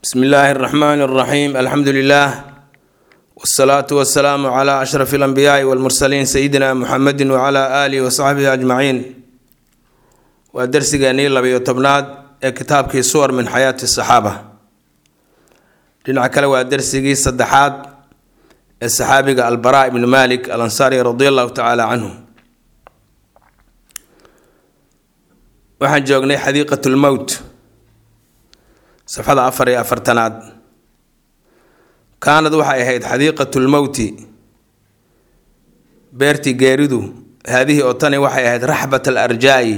bsmi illaahi اraxmaan اraxiim alxamdu lilah wsalaatu wasalaamu cla ashraf اlanbiyaai wاlmursaliin sayidina muxamedi wcla alihi wasaxbihi ajmaciin waa darsigeenii labiyo tobnaad ee kitaabkii suwar min xayaati saxaaba dhinaca kale waa darsigii saddexaad ee saxaabiga albara ibnu malik alansaari radi allahu tacaala canhu waxaan joognay xadiiqat lmowt safxada afar iyo afartanaad kaanad waxay ahayd xadiiqatu lmowti beertii geeridu haadihii oo tani waxay ahayd raxbat alarjaa'i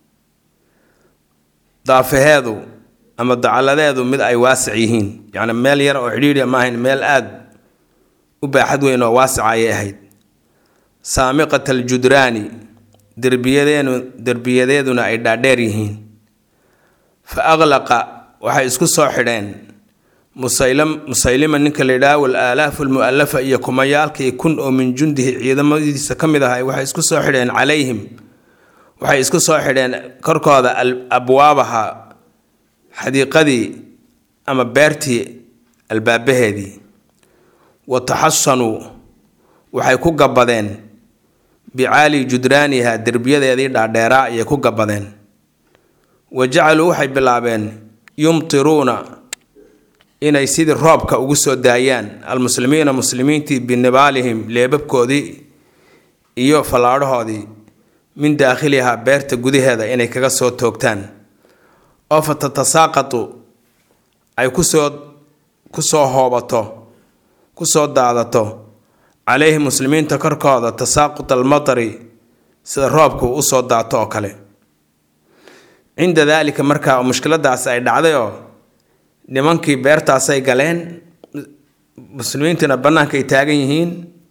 daafaheedu ama dacaladeedu mid ay waasic yihiin yacni meel yar oo cidhiidhiya ma ahayn meel aada u baaxad weyn oo waasica ayay ahayd saamiqat aljudraani derbiyadeenu derbiyadeeduna ay dhaadheer yihiin fa aqlaqa waxay isku soo xidheen musaylam musaylima ninka la yidhaha wal aalaafu almu'alafa iyo kumayaalkii kun oo min jundihi ciidamadiisa ka mid ahay waxay isku soo xidheen calayhim waxay isku soo xidheen korkooda abwaabaha xadiiqadii ama beertii albaabaheedii wa taxasanuu waxay ku gabbadeen bicaali judraaniha derbiyadeedii dhaadheeraa ayay ku gabbadeen wa jacaluu waxay bilaabeen yumtiruuna inay sidii roobka ugu soo daayaan almuslimiina muslimiintii binibaalihim leebabkoodii iyo fallaadhahoodii min daakhilihaa beerta gudaheeda inay kaga soo toogtaan oo fa tatasaaqatu ay kusoo kusoo hoobato kusoo daadato caleyhi muslimiinta korkooda tasaaqut almatari sida roobku usoo daato oo kale cinda daalika markaa mushkiladaas ay dhacday oo nimankii beertaasay galeen muslimiintiina bannaanka ay taagan yihiin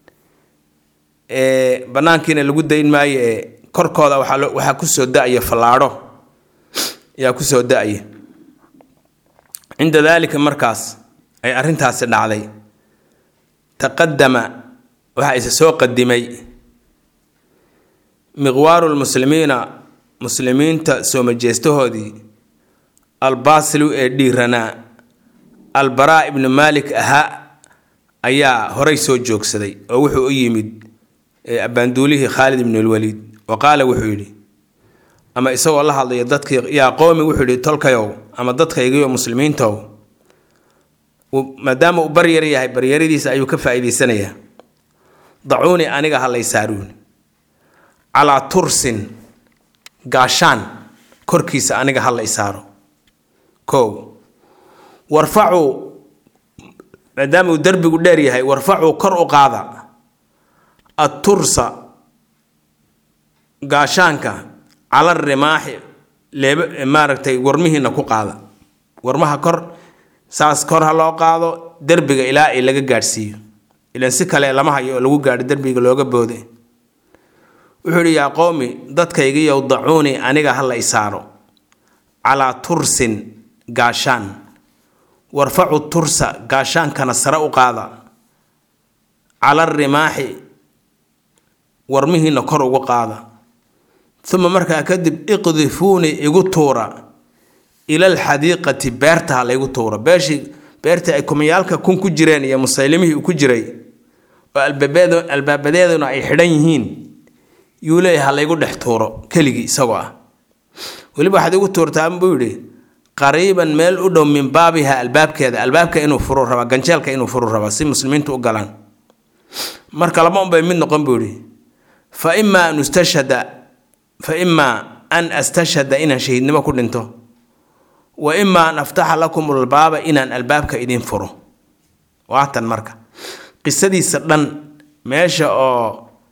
bannaankiina lagu dayn maayo ee korkooda waxaa kusoo da-ya fallaadho ayaa kusoo da-ya cinda daalika markaas ay arrintaasi dhacday taqadama waxaa isa soo qadimay miqwaaru lmuslimiina muslimiinta soo majeestahoodii albaasilu ee dhiiranaa albaraa ibnu maalik ahaa ayaa horay soo joogsaday oo wuxuu u yimid abaanduulihii khaalid ibnulwaliid wa qaala wuxuu yidhi ama isagoo la hadlaya dadkii yaa qowmi wuxuu yidhi tolkayow ama dadkaygiiyo muslimiintow maadaama uu baryar yahay baryaradiisa ayuu ka faa-iideysanayaa dacuuni aniga halay saaruun calaa tursin gaashaan korkiisa aniga hala isaaro kow warfacuu maadaama uu derbigu dheer yahay warfacuu kor u qaada attursa gaashaanka cala rimaaxi leeba maaragtay warmihiina ku qaada warmaha kor saas kor ha loo qaado derbiga ilaa ay laga gaadhsiiyo ilan si kale lama hayo oo lagu gaadho derbiga looga boode wuxuu yidhi yaa qowmi dadkaygiiyow dacuuni aniga hala isaaro calaa tursin gaashaan warfacu tursa gaashaankana sare u qaada cala rimaaxi warmihiina kor ugu qaada uma markaa kadib iqdifuuni igu tuura ila alxadiiqati beerta ha laygu tuura beeshii beertii ay kumayaalka kun ku jireen iyo musaylimihii uu ku jiray oo albaabadeeduna ay xidhan yihiin yuu leeyahay ha laygu dhex tuuro keligii isagoo ah weliba waxaad igu tuurtaa buu yidhi qariiban meel u dhow min baabiha albaabkeeda albaabka inuu furu rabaa ganjeelka inuu furu rabaa si muslimiintu u galaan marka laba unbay mid noqon buu yidhi fa imaa an ustashhada fa imaa an astashhada inaan shahiidnimo ku dhinto wa imaa an aftaxa lakum albaaba inaan albaabka idin furo waatan marka qisadiisa dhan meesha oo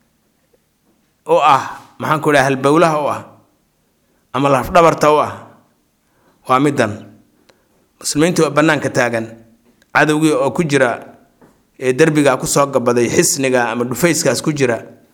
u ah maxaan ku idhaha halbowlaha u ah ama lafdhabarta u ah waa middan muslimiintii oo bannaanka taagan cadowgii oo ku jira ee derbigaa kusoo gabaday xisniga ama dhufayskaas ku jira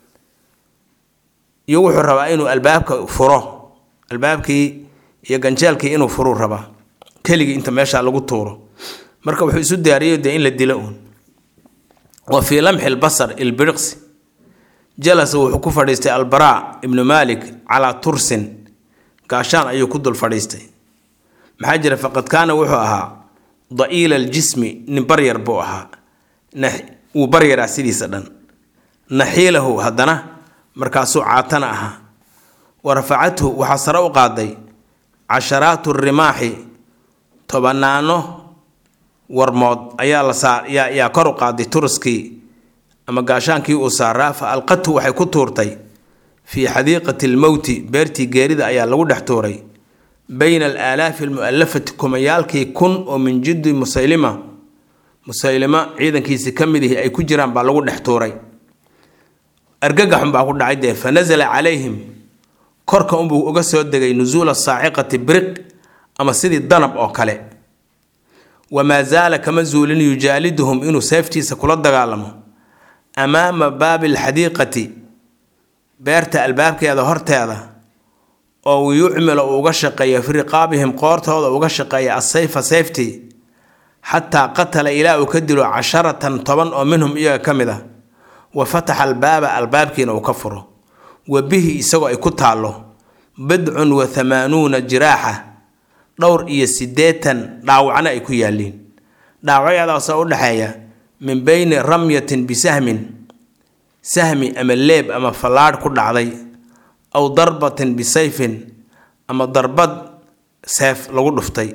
iyo wuxuu rabaa inuu albaabka furo albaabkii iyo ganjeelkii inuu furuu rabaa keligii inta meeshaa lagu tuuro marka wuxuu isu diyaariyay dee in la dilo uun wa fii lamxi lbasar ilbiriqsi jalasa wuxuu ku fadhiistay albaraa ibnu maalik calaa tursin gaashaan ayuu ku dul fadhiistay maxaa jira faqad kaana wuxuu ahaa da'iila aljismi nin baryar buu ahaa wuu baryaraa sidiisa dhan naxiilahu haddana markaasuu caatana ahaa wa rafacathu waxaa sare u qaaday casharaatu rimaaxi tobanaano warmood ayaa la saar yaa yaa kor u qaaday turaskii ama gaashaankii uu saaraa fa alqathu waxay ku tuurtay fii xadiiqati almowti beertii geerida ayaa lagu dhex tuuray bayna alaalaafi almu'alafati kumayaalkii kun oo min jiddi musaylima musaylima ciidankiisi ka mid ihi ay ku jiraan baa lagu dhex tuuray argagaxun baa ku dhacay dee fa nasala calayhim korka unbuu uga soo degay nusuula saaciqati briq ama sidii danab oo kale wamaa zaala kama zuulin yujaaliduhum inuu seeftiisa kula dagaalamo amaama baabi alxadiiqati beerta albaabkeeda horteeda oo yucmila uu uga shaqeeya fi riqaabihim qoortooda uga shaqeeya asayfa sayftii xataa qatala ilaa uu ka dilo casharatan toban oo minhum iyaga ka mid ah wa fataxa albaaba albaabkiina uu ka furo wa bihi isagoo ay ku taallo bidcun wa hamaanuuna jiraaxa dhowr iyo siddeetan dhaawacna ay ku yaalliin dhaawacyadaasoo u dhexeeya min beyni ramyatin bisahmin sahmi ama leeb ama fallaadh ku dhacday aw darbatin bisayfin ama darbad seef lagu dhuftay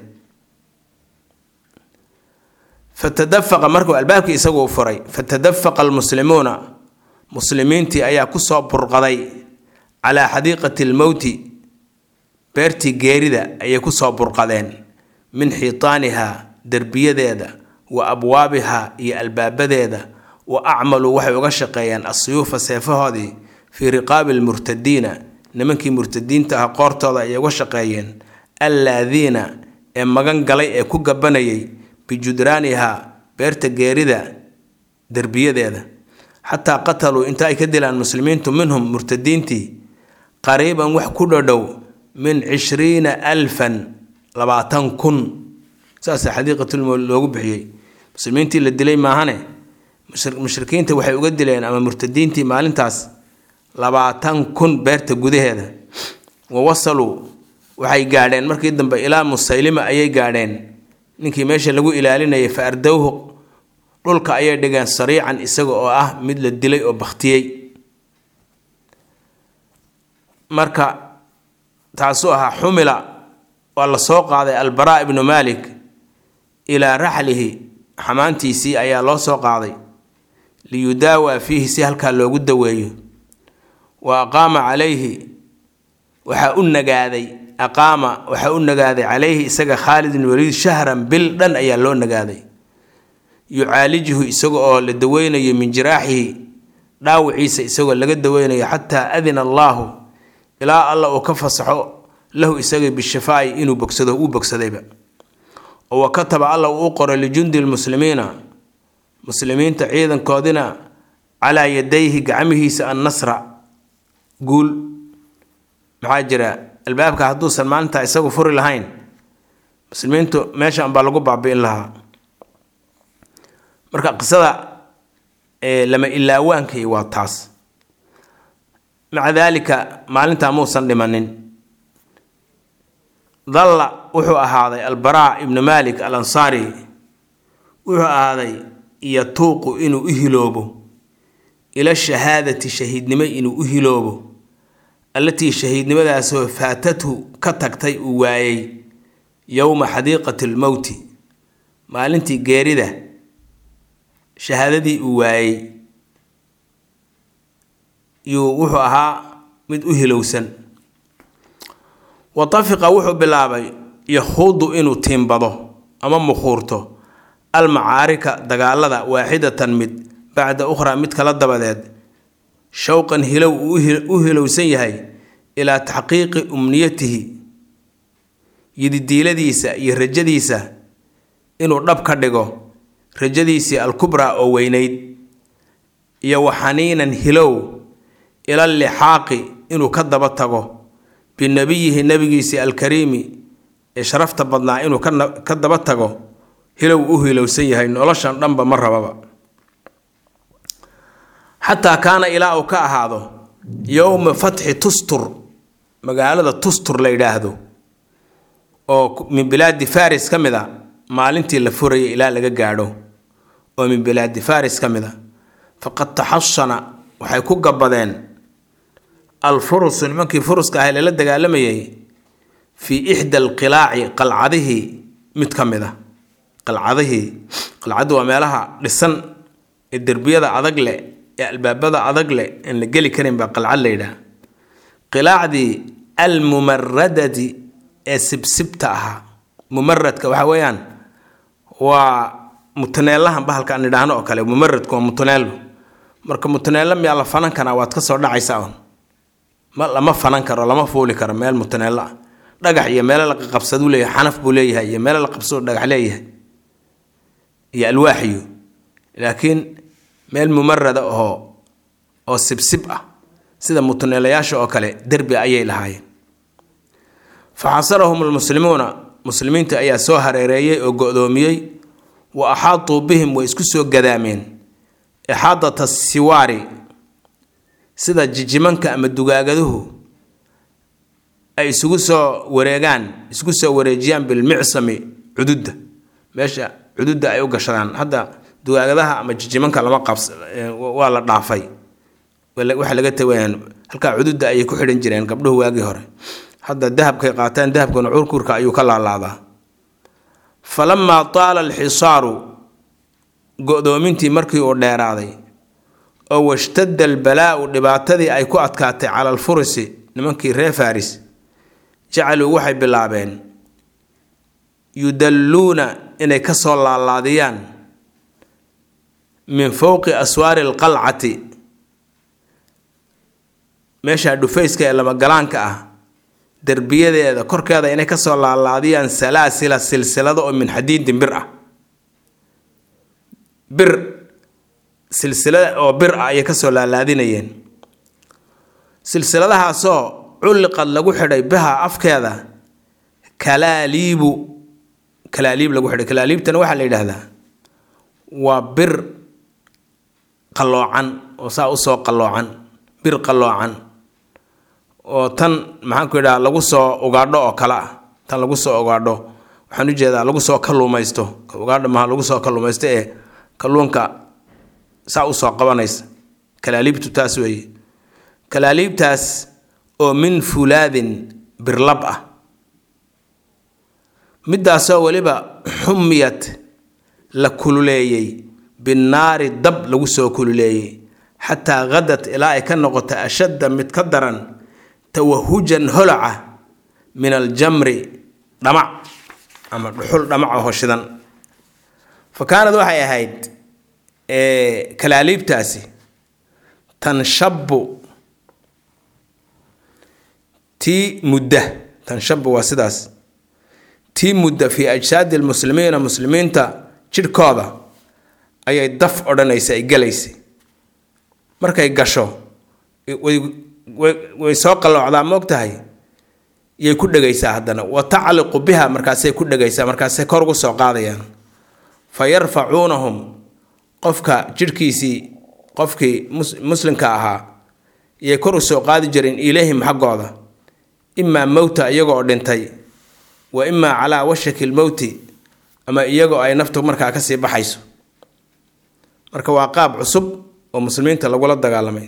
fatadafaqa markuu albaabkii isaguu furay fatadafaqa almuslimuuna muslimiintii ayaa kusoo burqaday calaa xadiiqati almowti beertii geerida ayay kusoo burqadeen min xiitaanihaa derbiyadeeda wa abwaabihaa iyo albaabadeeda wa acmaluu waxay uga shaqeeyeen asuyuufa seefahoodii fii riqaabi almurtadiina nimankii murtadiinta ah qoortooda ayay uga shaqeeyeen allaadiina ee magan galay ee ku gabanayay bijudraanihaa beerta geerida derbiyadeeda xataa qataluu inta ay ka dilaan muslimiintu minhum murtadiintii qariiban wax ku dhodhow min cishriina alfan labaatan kun saasa xadiiqatulmowd loogu bixiyey muslimiintii la dilay maahane mushrikiinta waxay uga dileen ama murtadiintii maalintaas labaatan kun beerta gudaheeda wa wasaluu waxay gaadheen markii dambe ilaa musaylima ayay gaadheen ninkii meesha lagu ilaalinayay fa ardowhu dhulka ayay dhigeen sariican isaga oo ah mid la dilay oo bakhtiyey marka taasuu ahaa xumila waa la soo qaaday albaraa ibnu maalik ilaa raxlihi xamaantiisii ayaa loo soo qaaday liyudaawaa fiihi si halkaa loogu daweeyo wa aqaama calayhi waxaa u nagaaday aqaama waxaa u nagaaday calayhi isaga khaalid bin waliid shahran bil dhan ayaa loo nagaaday yucaalijuhu isaga oo la daweynayo min jiraaxihi dhaawiciisa isagoo laga daweynayo xataa adina allaahu ilaa alla uu ka fasaxo lahu isaga bishifaa'i inuu bogsado uu bogsadayba oo wa kataba alla uu u qoray lijundi lmuslimiina muslimiinta ciidankoodina calaa yadayhi gacmihiisa annasra guul maxaa jira albaabka hadduusan maalintaa isagu furi lahayn muslimiintu meesha unbaa lagu baabi'in lahaa marka qisada lama ilaawaankay waa taas maca daalika maalintaa muusan dhimanin dalla wuxuu ahaaday albaraa ibnu malik al ansaari wuxuu ahaaday yatuuqu inuu u hiloobo ila shahaadati shahiidnimo inuu u hiloobo allatii shahiidnimadaasoo faatathu ka tagtay uu waayey yowma xadiiqati lmowti maalintii geerida shahaadadii uu waayey yuu wuxuu ahaa mid u hilowsan wa tafiqa wuxuu bilaabay yakhuudu inuu tiimbado ama mukhuurto almacaarika dagaalada waaxidatan mid bacda ukhraa mid kala dabadeed showqan hilow uu u hilowsan yahay ilaa taxqiiqi umniyatihi yididiiladiisa iyo rajadiisa inuu dhab ka dhigo rajadiisii alkubraa oo weynayd iyo waxaniinan hilow ila lixaaqi inuu ka daba tago binabiyihi nabigiisii alkariimi ee sharafta badnaa inuu ka daba tago hilow u hilowsan yahay noloshan dhanba ma rababa xataa kaana ilaa uu ka ahaado yowma fatxi tustur magaalada tustur la yidhaahdo oo min bilaadi faris ka mid a maalintii la furayay ilaa laga gaadho oo min bilaadi faris ka mid a faqad taxasana waxay ku gabadeen alfurusu nimankii furuska ahay lala dagaalamayay fii ixda alqilaaci qalcadihii mid ka mid a qalcadihii qalcaddu waa meelaha dhisan ee derbiyada adag leh ee albaabada adag leh aan la geli karin baa qalcad la yidhaha qilaacdii almumaradati ee sibsibta ahaa mumaradka waxa weeyaan waa mutaneelahan bahalka aan idhaahno oo kale mumaradku waa mutaneelo marka mutaneelo miyaa la fanan karaa waad ka soo dhacaysaa un ma lama fanan karo lama fuuli karo meel mutaneelo ah dhagax iyo meelo la qabsaduu leeyahay xanaf buu leeyahay iyo meelo la qabsado dhagax leeyahay iyo alwaaxiyo laakiin meel mumarada oo oo sibsib ah sida mutaneelayaasha oo kale derbi ayay lahaayeen fa xasarahum almuslimuuna muslimiinta ayaa soo hareereeyey oo go-doomiyey wa axaatuu bihim way isku soo gadaameen ixaadata siwaari sida jijimanka ama dugaagaduhu ay isugu soo wareegaan isugu soo wareejiyaan bilmicsami cududda meesha cududda ay u gashadaan hadda dugaagadaha ama jijimanka lama qabs waa la dhaafay waxa laga tawayaan halkaa cududda ayay ku xidhan jireen gabdhuhu waagii hore hadda dahabkay qaataan dahabkana curkurka ayuu ka laalaadaa falamaa taala alxisaaru go-doomintii markii uu dheeraaday oo washtadda albalaa'u dhibaatadii ay ku adkaatay cala alfurisi nimankii reer faris jacaluu waxay bilaabeen yudalluuna inay ka soo laalaadiyaan min fowqi aswaari alqalcati meesha dhufayska ee lamagalaanka ah derbiyadeeda korkeeda inay kasoo laalaadiyaan salaasila silsilado oo min xadiidin bir ah bir silsilada oo bir ah ayay kasoo laalaadinayeen silsiladahaasoo culliqad lagu xidhay biha afkeeda kalaaliibu kalaaliib lagu xidhay kalaaliibtana waxaa la yidhaahdaa waa bir qalloocan oo saa usoo qalloocan bir qalloocan oo tan maxaanku yidhaha lagu soo ugaadho oo kale ah tan lagu soo ugaadho waxaan u jeedaa lagu soo kalluumaysto ugaadho maha lagu soo kalluumaysto ee kalluunka saa usoo qabanaysa kalaaliibtu taas weeye kalaaliibtaas oo min fulaadin birlab ah midaasoo weliba xumiyad la kululeeyey binnaari dab lagu soo kululeeyey xataa hadat ilaa ay ka noqoto ashadda mid ka daran tawahujan holaca min aljamri dhamac ama dhuxul dhamacaho shidan fa kaanad waxay ahayd kalaaliibtaasi tanshabu tii mudda tanshabu waa sidaas tii mudda fii ajsaadi lmuslimiina muslimiinta jidhkooda ayay daf odhanaysa ay gelaysay markay gasho way soo qalloocdaa moogtahay yay ku dhegaysaa haddana wa tacliqu biha markaasay ku dhegaysaa markaasay kor ugu soo qaadayaan fa yarfacuunahum qofka jidhkiisii qofkii muslimka ahaa yay kor u soo qaadi jireen ilayhim xaggooda imaa mowta iyagoo dhintay wa imaa calaa washaki lmowti ama iyagoo ay naftu markaa kasii baxayso marka waa qaab cusub oo muslimiinta lagula dagaalamay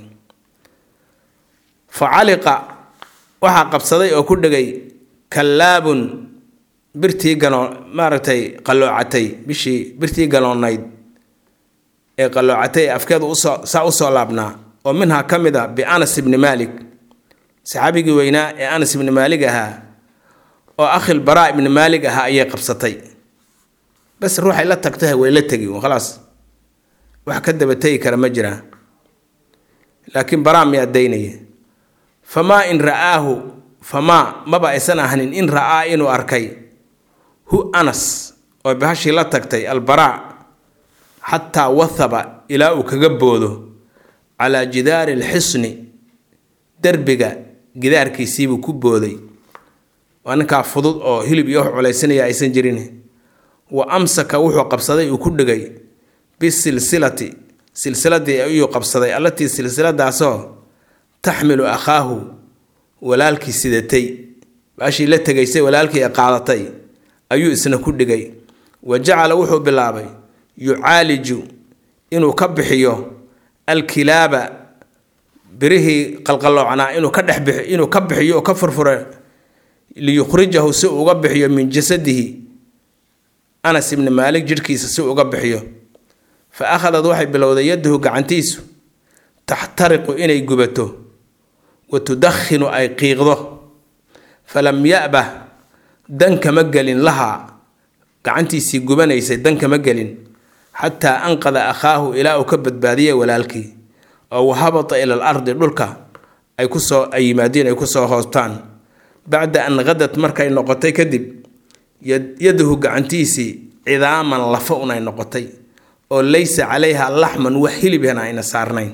fa caliqa waxaa qabsaday oo ku dhegay kallaabun birtii ganoo maaragtay qalloocatay bishii birtii ganoonayd ee qalloocatay ee afkeedu usoo saa usoo laabnaa oo minhaa ka mid a bianas ibni maalik saxaabigii weynaa ee anas ibni maalig ahaa oo akhil baraa ibni maalig ahaa ayay qabsatay bas ruuxay la tagtahay way la tegi khalaas wax ka daba tegi kara ma jiraan laakiin baraa miyaa daynaya famaa in ra'aahu famaa maba aysan ahanin in ra'aa inuu arkay hu anas oo bahashii la tagtay albaraa xataa wathaba ilaa uu kaga boodo calaa jidaari alxisni derbiga gidaarkiisiibuu ku booday waa ninkaa fudud oo hilib iyo wax culaysanaya aysan jirin wa amsaka wuxuu qabsaday uu ku dhigay bisilsilati silsiladii ayuu qabsaday allatii silsiladaasoo taxmilu akhaahu walaalkii sidatay baashii la tegaysay walaalkii ee qaadatay ayuu isna ku dhigay wa jacala wuxuu bilaabay yucaaliju inuu ka bixiyo alkilaaba birihii qalqaloocnaa inuu ka dhex bixi inuu ka bixiyo oo ka furfure liyukhrijahu si uu uga bixiyo min jasadihi anas ibni maalik jidhkiisa si uu uga bixiyo fa akhadad waxay bilowday yadahu gacantiisu taxtariqu inay gubato wa tudakhinu ay qiiqdo falam ya'bah dan kama gelin lahaa gacantiisii gubanaysay dan kama gelin xataa anqada akhaahu ilaa uu ka badbaadiyay walaalkii oo wahabata ila al ardi dhulka ay kusoo ay yimaadiin ay kusoo hoostaan bacda an qadad markay noqotay kadib yadahu gacantiisii cidaaman lafa unay noqotay oo laysa calayha laxman wax hilibhana ayna saarnayn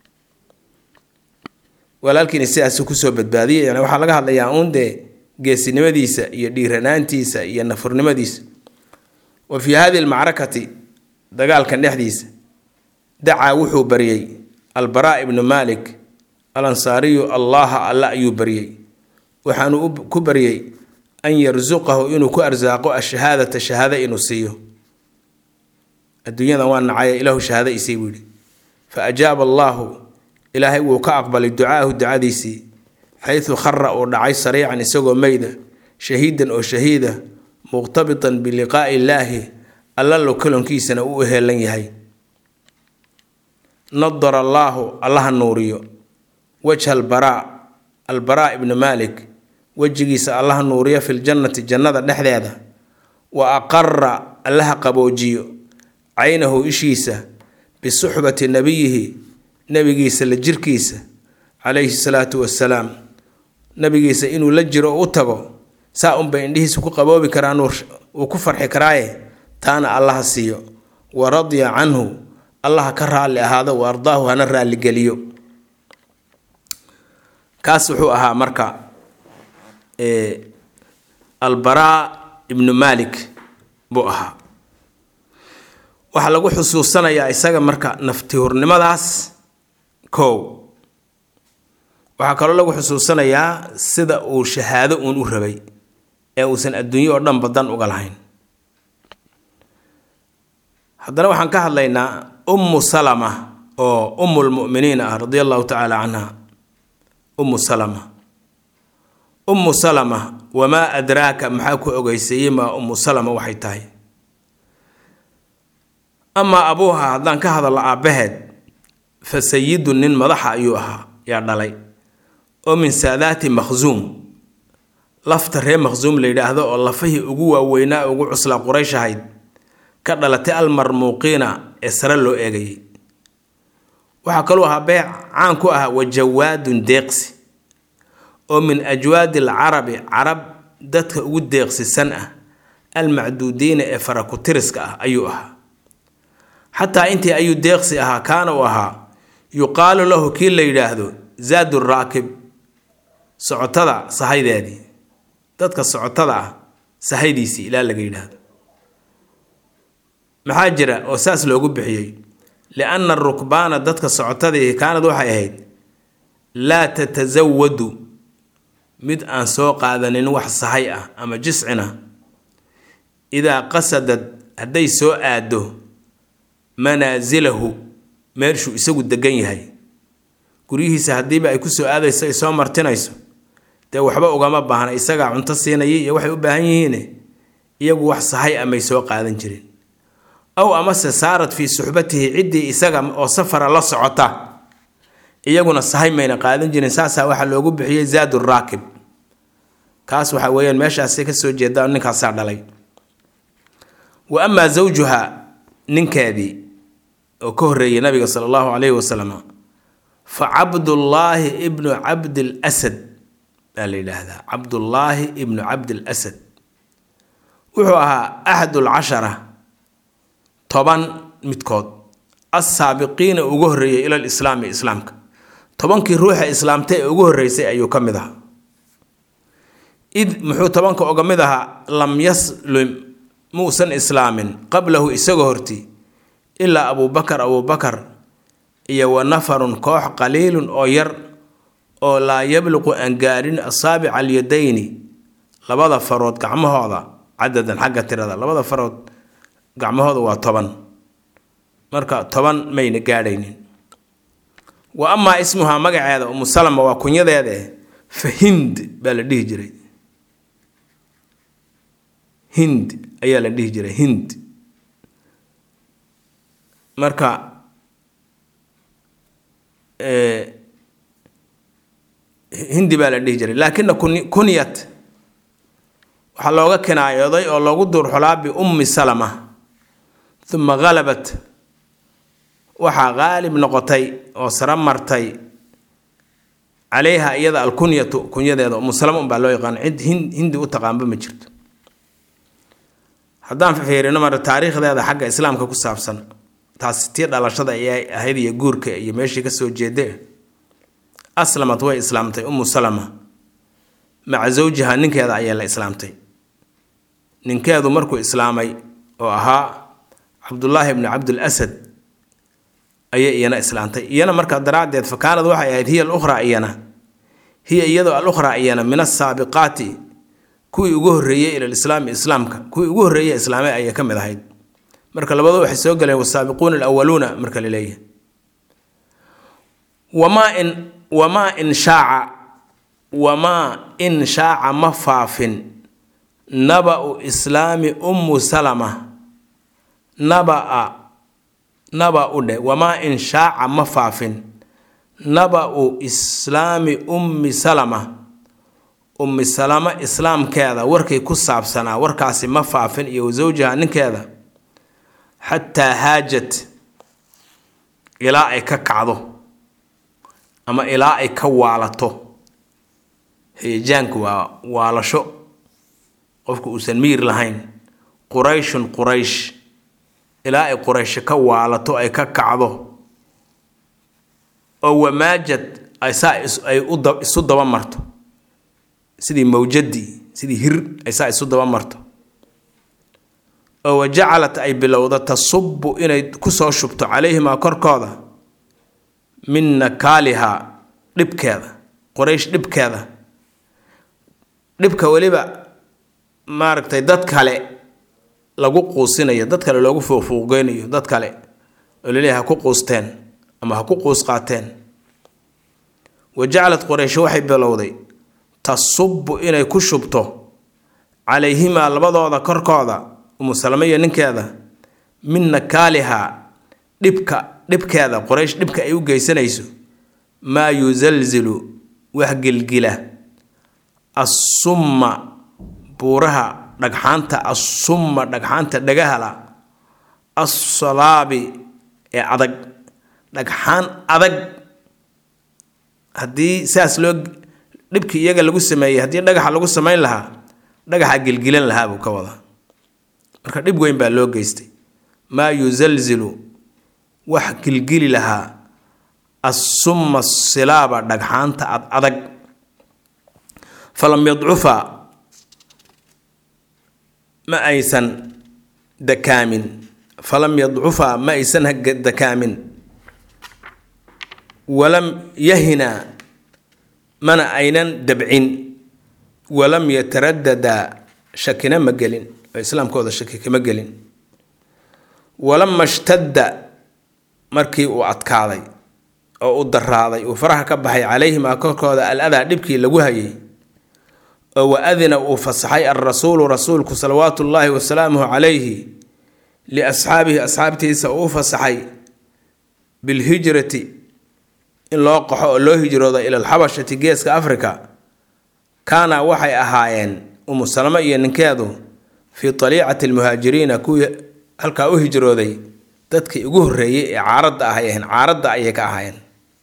walaalkiina sidaasuu kusoo badbaadiyay yani waxaa laga hadlayaa uun dee geesinimadiisa iyo dhiiranaantiisa iyo nafurnimadiisa wa fii hadihi almacrakati dagaalkan dhexdiisa dacaa wuxuu baryey albaraa ibnu maalik al ansaariyu allaha alla ayuu baryey waxaanu ku baryey an yarsuqahu inuu ku arsaaqo ashahaadata shahaado inuu siiyo adduunyadan waa nacaya ilaahu shahaado isii buu yidhi fa ajaaba allaahu ilaahay wuu ka aqbalay ducaahu ducadiisii xaysu khara uu dhacay sariican isagoo meyda shahiidan oo shahiida muqtabitan biliqaa'i illaahi alla lo kalonkiisana u heelan yahay nadara allaahu allaha nuuriyo wajha albaraa albaraa ibnu maalik wejigiisa allaha nuuriyo filjannati jannada dhexdeeda wa aqara allaha qaboojiyo caynahu ishiisa bisuxbati nabiyihi nabigiisa la jirkiisa calayhi salaatu wasalaam nabigiisa inuu la jiro u tago saa unbay indhihiisa ku qaboobi karaan uu ku farxi karaaye taana allaha siiyo wa radya canhu allaha ka raalli ahaado wa ardaahu hana raalligeliyo kaas wuxuu ahaa marka albaraa ibnu maalik buu ahaa waxaa lagu xusuusanayaa isaga marka naftihurnimadaas kow waxaa kaloo lagu xusuusanayaa sida uu shahaado uun u rabay ee uusan adduunyo oo dhanba dan uga lahayn haddana waxaan ka hadlaynaa ummu salama oo ummulmu'miniin ah radia allahu tacaala canha ummu salama ummu salama wamaa adraaka maxaa ku ogeyseeyey maa ummu salama waxay tahay amaa abuuha haddaan ka hadalno aabbaheed fa sayidun nin madaxa ayuu ahaa yaa dhalay oo min saadaati makhsuum lafta reer makhsuum la yidhaahdo oo lafahii ugu waaweynaa ugu cuslaa quraysh ahayd ka dhalatay almarmuuqiina ee sare loo eegayay waxaa kaluu ahaa beec caan ku ah wajawaadun deeqsi oo min ajwaadi alcarabi carab dadka ugu deeqsisan ah almacduudiina ee farakutiriska ah ayuu ahaa xataa intii ayuu deeqsi ahaa kaana uu ahaa yuqaalu lahu kii la yidhaahdo zaadu raakib socotada sahaydeedii dadka socotada ah sahaydiisii ilaa laga yidhaahdo maxaa jira oo saas loogu bixiyey lianna arukbaana dadka socotadii kaanad waxay ahayd laa tatasawadu mid aan soo qaadanin wax sahay ah ama jiscina idaa qasadad hadday soo aado manaasilahu meeshuu isagu degan yahay guryihiisa haddiiba ay kusoo aadayso ay soo martinayso dee waxba ugama baahna isagaa cunto siinaya iyo waxay u baahan yihiine iyagu wax sahay amay soo qaadan jireen aw amase saarad fii suxbatihi ciddii isaga oo safara la socota iyaguna sahay mayna qaadan jirin saasaa waxaa loogu bixiyey zaadu raakib kaas waxa weeyaan meeshaasay kasoo jeeda ninkaasaa dhalay wa amaa zawjuha ninkeedii oo ka horreeyay nabiga sala allahu calayhi wasalam fa cabdullaahi ibnu cabdil asad baa la yidhaahdaa cabdullaahi ibnu cabdil asad wuxuu ahaa axadul cashara toban midkood assaabiqiina ugu horreeyay ilal islaami islaamka tobankii ruuxa islaamta ee ugu horreysay ayuu ka mid ahaa id muxuu tobanka oga mid ahaa lam yaslim muusan islaamin qablahu isagoo horti ilaa abuubakar abuubakar iyo wa nafarun koox qaliilun oo yar oo laa yabluqu aan gaadhin asaabica alyadayni labada farood gacmahooda cadadan xagga tirada labada farood gacmahooda waa toban marka toban mayna gaadhaynin wa amaa ismuhaa magaceeda umu salama waa kunyadeede fa hind baa la dhihi jiray hind ayaa la dhihi jiray hind marka hindi baa la dhihi jiray laakina kunyat waxaa looga kinaayooday oo loogu duurxulaa biummi salama uma halabat waxaa qaalib noqotay oo sara martay calayha iyada alkunyatu kunyadeeda umu salama unbaa loo yaqaan cid hindi u taqaanba ma jirto haddaan fiirino mara taariikhdeeda xagga islaamka ku saabsan taasi tii dhalashada ayay ahayd iyo guurka iyo meeshii kasoo jeede aslamad way islaamtay umu salama maca zawjiha ninkeeda ayaa la islaamtay ninkeedu markuu islaamay oo ahaa cabdullaahi bni cabdul asad ayay iyana islaamtay iyana markaa daraaddeed fa kaanad waxay ahayd hiya alukhraa iyana hiya iyadoo alukhraa iyana min asaabiqaati kuwii ugu horreeyey ila lislaami islaamka kuwii ugu horreeyey islaamay ayay ka mid ahayd marka labadu waxay soo galeen wasaabiquuna alawaluuna marka la leeyahay wamaa in wamaa in shaaca wamaa in shaaca ma faafin naba-u islaami ummu salama naba-a naba-u dhe wamaa in shaaca ma faafin naba-u islaami ummi salama ummi salama islaamkeeda warkay ku saabsanaa warkaasi ma faafin iyo wasawjaha ninkeeda xataa haajat ilaa ay ka kacdo ama ilaa ay ka waalato heejaanku waa waalasho qofku uusan miir lahayn qurayshun quraysh ilaa ay quraysho ka waalato ay ka kacdo oo wamaajad ay saa ay isu daba marto sidii mawjadii sidii hir ay saa isu daba marto oo wajacalat ay bilowda tasubu inay kusoo shubto calayhimaa korkooda min nakaalihaa dhibkeeda qoraysh dhibkeeda dhibka weliba maaragtay dad kale lagu quusinayo dad kale loogu fuuqfuuqgeynayo dad kale oo laleeyahay ha ku quusteen ama ha ku quus qaateen wa jacalat qoraysh waxay bilowday tasubu inay ku shubto calayhimaa labadooda korkooda umusalame iyo ninkeeda min nakaalihaa dhibka dhibkeeda qoraysh dhibka ay u geysanayso maa yusalzilu wax gilgila assumma buuraha dhagxaanta assumma dhagxaanta dhagahala assalaabi ee adag dhagxaan adag haddii saas loo dhibkii iyaga lagu sameeyey haddii dhagaxa lagu samayn lahaa dhagaxa gilgilan lahaa buu ka wadaa marka dhib weyn baa loo geystay maa yusalzilu wax gilgili lahaa assumma silaaba dhagxaanta ad adag falam yadcufa ma aysan dakaamin falam yadcufa ma aysan dakaamin walam yahina mana aynan dabcin walam yataradada shakina ma gelin oo islaamkooda shaki kama gelin walama shtadda markii uu adkaaday oo u daraaday uu faraha ka baxay calayhimaa korkooda al adaa dhibkii lagu hayay oo wa adina uu fasaxay alrasuulu rasuulku salawaatu ullaahi wasalaamuhu calayhi liasxaabihi asxaabtiisa uu fasaxay bilhijrati in loo qaxo oo loo hijroodo ila alxabashati geeska africa kaana waxay ahaayeen umu salamo iyo ninkeedu fii taliicati almuhaajiriina kuwii halkaa u hijrooday dadkii ugu horreeyey ee caaradda ahay ahayn caaradda ayay ka ahaayeen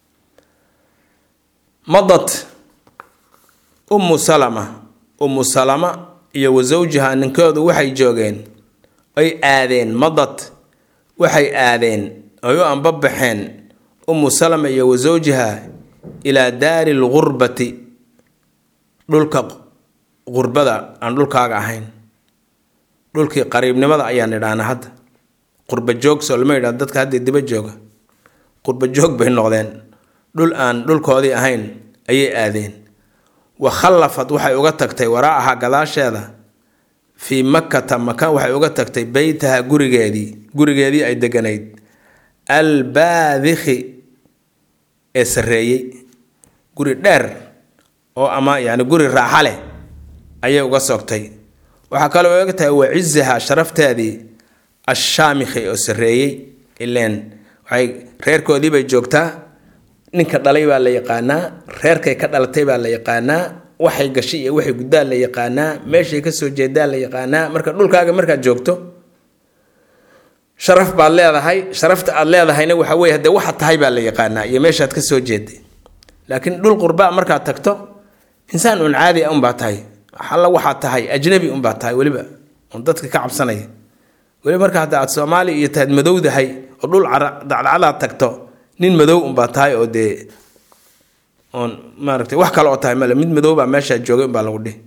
madad ummu salama ummu salama iyo wa sawjiha ninkoodu waxay joogeen ay aadeen madad waxay aadeen ay u anbabaxeen ummu salama iyo wa sawjiha ilaa daari lgurbati dhulka qurbada aan dhulkaaga ahayn dhulkii qariibnimada ayaan idhaana hadda qurba joog soo lama yidhahdo dadka hadda diba jooga qurba joog bay noqdeen dhul aan dhulkoodii ahayn ayay aadeen wa khallafad waxay uga tagtay waraacaha gadaasheeda fii makkata maka waxay uga tagtay beytaha gurigeedii gurigeedii ay deganayd albaadikhi ee sarreeyey guri dheer oo ama yani guri raaxa leh ayay uga sogtay waxaa kaloo uga tahay wacizaha sharafteedii ashaamikhi oo sarreeyey ileen waxay reerkoodii bay joogtaa ninka dhalay baa la yaqaanaa reerkay ka dhalatay baa la yaqaanaa waxay gashay iyo waxay guddaan la yaqaanaa meeshay kasoo jeedaan la yaqaanaa marka dhulkaaga markaad joogto sharaf baad leedahay sharafta aad leedahayna waxa weye hadee waxaad tahay baa la yaqaanaa iyo meeshaad kasoo jeeday laakiin dhul qurbaa markaad tagto insaan un caadi a unbaa tahay alla waxaad tahay ajnabi unbaa tahay weliba oon dadka ka cabsanaya weliba marka hadda aad soomaali iyo tahaad madowdahay oo dhul dacdacadaad tagto nin madow unbaa tahay oo dee oon maaragtay wax kale oo tahay male mid madow baa meeshaa joogay unbaa lagu dhihi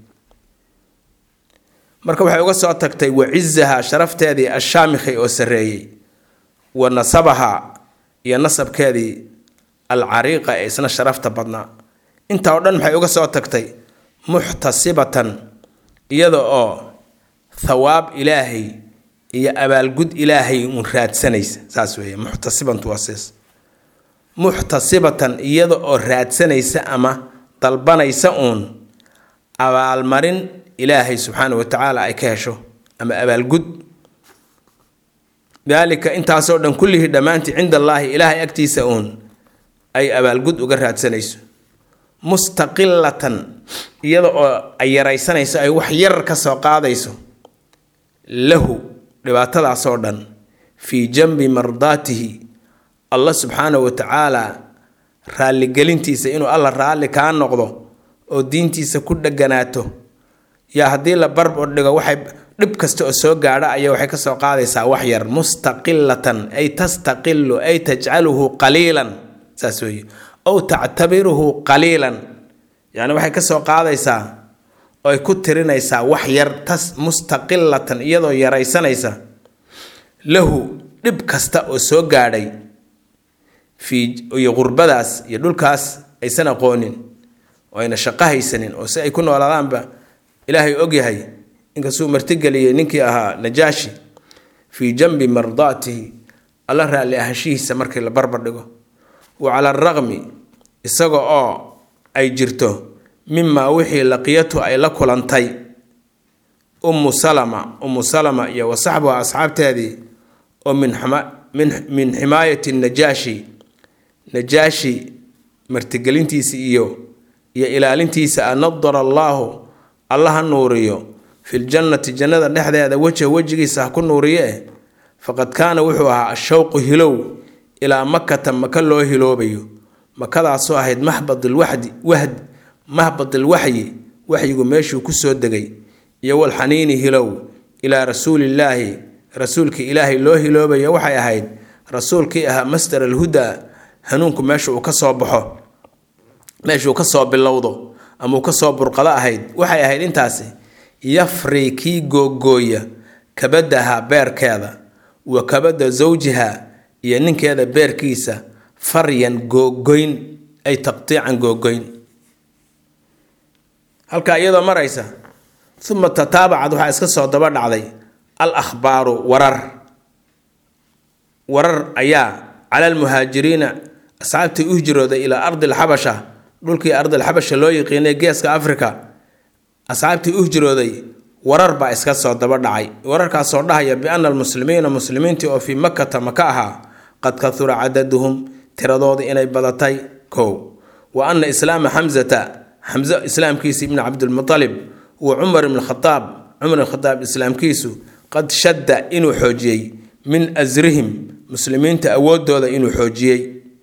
marka waxay uga soo tagtay wacizaha sharafteedii ashaamikhi oo sarreeyey wa nasabaha iyo nasabkeedii alcariiqa ee isna sharafta badnaa intaa oo dhan maxay uga soo tagtay muxtasibatan iyada oo thawaab ilaahay iyo abaalgud ilaahay uun raadsanaysa saas weeye muxtasibantu waa sias muxtasibatan iyada oo raadsanaysa ama dalbanaysa uun abaalmarin ilaahay subxaana wa tacaala ay ka hesho ama abaalgud daalika intaasoo dhan kullihii dhammaantii cinda allaahi ilaahay agtiisa uun ay abaalgud uga raadsanayso mustaqilatan iyada oo ay yaraysanayso ay wax yar ka soo qaadayso lahu dhibaatadaasoo dhan fii janbi mardaatihi allah subxaana wa tacaala raalligelintiisa inuu alla raalli kaa noqdo oo diintiisa ku dheganaato yaa haddii la barbar dhigo waxay dhib kasta oo soo gaadha ayaa waxay kasoo qaadaysaa wax yar mustaqilatan ay tastaqilu ay tajcaluhu qaliilan saas weeye ow tactabiruhu qaliilan yacni waxay kasoo qaadaysaa oo ay ku tirinaysaa wax yar tas mustaqilatan iyadoo yaraysanaysa lahu dhib kasta oo soo gaadhay fii iyo qurbadaas iyo dhulkaas aysan aqoonin oo ayna shaqo haysanin oo si ay ku noolaadaanba ilaahay ogyahay inkastuu martigeliyey ninkii ahaa najaashi fii janbi mardaatihi alla raalli ahashihiisa markii la barbar dhigo wa cala araqmi isaga oo ay jirto mimaa wixii laqiyatu ay la kulantay ummu salama ummu salama iyo wa saxbuha asxaabteedii oo min min ximaayati najaashi najaashi martigelintiisa iyo iyo ilaalintiisa a nadara allaahu alla ha nuuriyo filjannati jannada dhexdeeda wejha wejigiisa ha ku nuuriye faqad kaana wuxuu ahaa ashawqu hilow ilaa makata maka loo hiloobayo makadaasoo ahayd maxbadilwaxdi wahd mahbadilwaxyi waxyigu meeshuu kusoo degay iyo walxaniini hilow ilaa rasuulillaahi rasuulkii ilaahay loo hiloobayo waxay ahayd rasuulkii ahaa masdar alhudaa hanuunku meesha uu kasoo baxo meeshuu kasoo bilowdo ama uu kasoo burqado ahayd waxay ahayd intaasi yafri kii googooya kabadaha beerkeeda wa kabada zawjiha iyo ninkeeda beerkiisa faryan googoyn ay taqtiican googoyn halkaa iyadoo maraysa uma tataabacad waxaa iska soo daba dhacday al akhbaaru warar warar ayaa cala almuhaajiriina asxaabtii u hijrooday ilaa ardi alxabasha dhulkii ardilxabasha loo yiqiinay geeska africa asxaabtii u hijrooday warar baa iska soo daba dhacay wararkaasoo dhahaya biana almuslimiina muslimiintii oo fii makata maka ahaa qad kahura cadaduhum tiradoodii inay badatay kow wa ana islaama xamsata xamse islaamkiisi ibni cabdilmutalib wa cumar ibn khadaab cumar ibn khadaab islaamkiisu qad shadda inuu xoojiyey min asrihim muslimiinta awoodooda inuu xoojiyey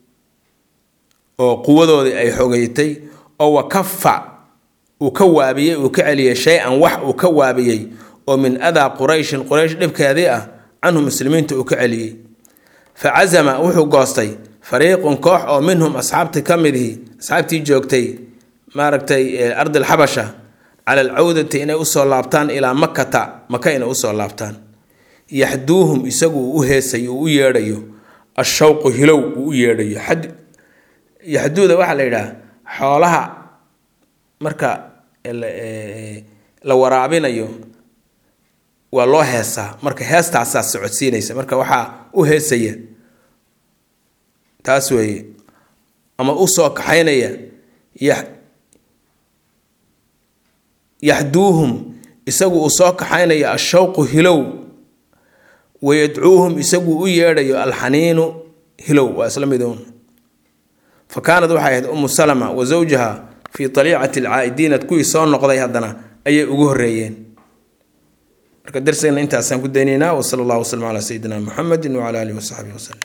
oo quwadoodii ay xogeytay oo wakafa uu ka waabiyey uu ka celiyey shay-an wax uu ka waabiyey oo min adaa qurayshin quraysh dhibkeedii ah canhu muslimiinta uu ka celiyey fa casama wuxuu goostay fariiqun koox oo minhum asxaabtii ka midihi asxaabtii joogtay maaragtay ardi alxabasha cala alcawdati inay usoo laabtaan ilaa makata maka inay usoo laabtaan yaxduuhum isagu uu u heesayo uu u yeedhayo ashawqu hilow uu u yeedhayo yaxduuda waxaa la yidhaha xoolaha marka la waraabinayo waa loo heesaa marka heestaasaa socodsiinaysa marka waxaa u heesaya taas weeye ama u soo kaxaynaya yaxduuhum isagu uu soo kaxaynayo ashawqu hilow wayadcuuhum isagu u yeedhayo alxaniinu hilow waa isla miduun fa kaanad waxay ahayd umu salama wa zawjaha fii aliicati alcaa'idiinad kuwii soo noqday haddana ayay ugu horreeyeen marka darsigana intaasaan ku daynaynaa wasala allahu waslama calaa sayidina muxamedi wacala alihi wasaxbihi wasalem